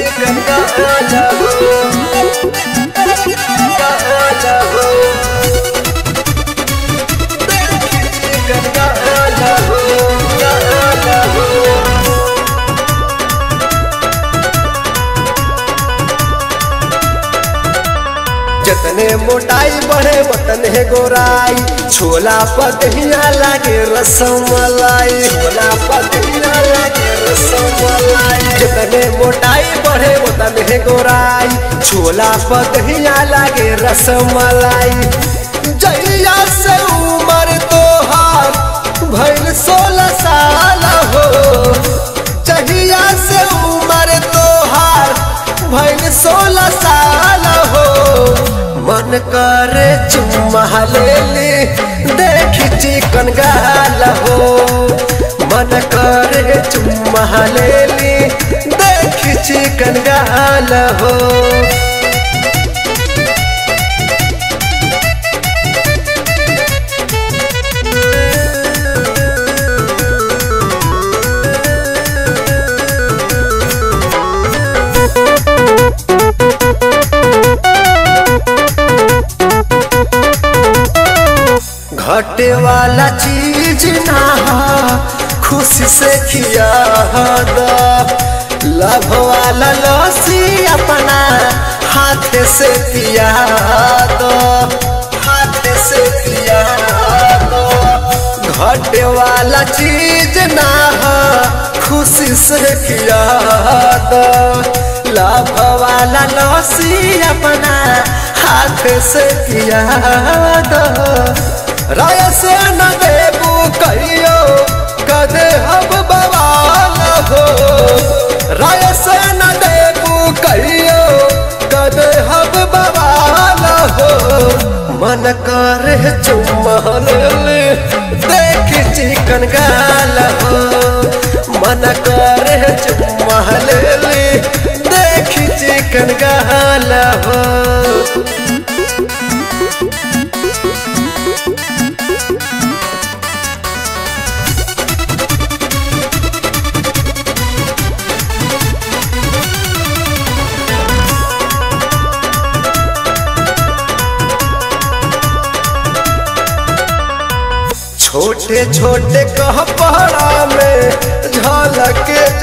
गंगा जाओ गंगा जाओ गंगा जाओ गंगा जाओ जतने मोटाई बढ़े वतने गोराई छोला पतहिया लागे रसमलाई छोला पतहिया लागे रसमलाई जतने मोटाई बढ़े वतने गोराई छोला पतहिया लागे रसमलाई जहिया से उम्र तोहार भइल सोलह साल हो जहिया से उम्र तोहार भइल सोलह साल हो मन करे चुम्मा ले ली देख चिकन गाल हो मन करे चुम्मा ले ली देख चिकन गाल हो घटे वाला चीज ना हो खुशी से खिया लभ वाला लसी अपना हाथ से पिया दो हाथ से पिया दो घटे वाला चीज ना हो खुशी से खिया दो लभ वाला लसी अपना हाथ से पिया दो राय से न देबू कहियो कदे हम बवाल हो राय से न देबू कहियो कदे हम बवाल हो मन करे चुम्मन देख चिकन गाल हो मन करे चुम्मन देख चिकन गाल हो छोटे छोटे कहपड़ा में झलक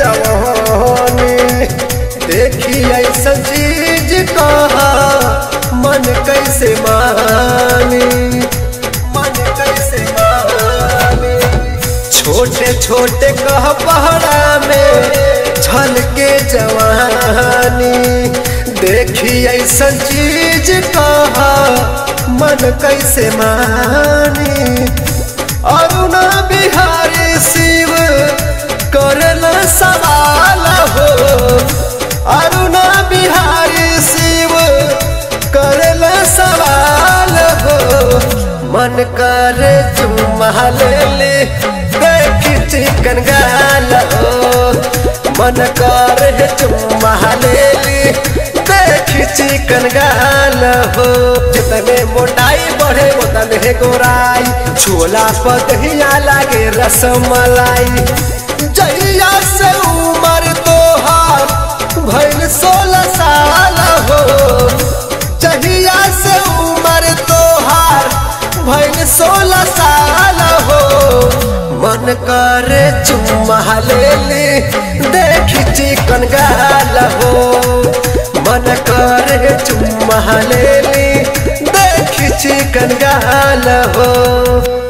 जवानी देखी ऐसा चीज कहा मन कैसे मानी मन कैसे मानी छोटे छोटे कहपड़ा में झलके जवानी देखी ऐसा चीज कहा मन कैसे मानी अरुणा बिहारी शिव करल सवाल हो अरुणा बिहारी शिव करल सवाल हो मन करे चुम्मा ले देख चिकन गाल हो मन करे चुम्मा ले देख चिकन गाल हो जितने मोटाई बढ़े उतने गोराई छोला पतहिया लागे रसमलाई जहिया से उम्र तोहार भइल सोलह साल हो जहिया से उम्र तोहार भइल सोलह साल हो मन करे चुम्मा ले ली देख चिकन गाल हो मन करे चुम्मा ले ली देख चिकन गाल हो